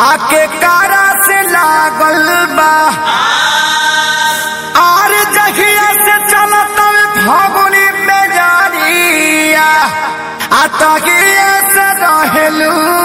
आके कारा से लागल बा आर जहिया से चलत फगुनी बेजारिया आ तहिया से रहेलू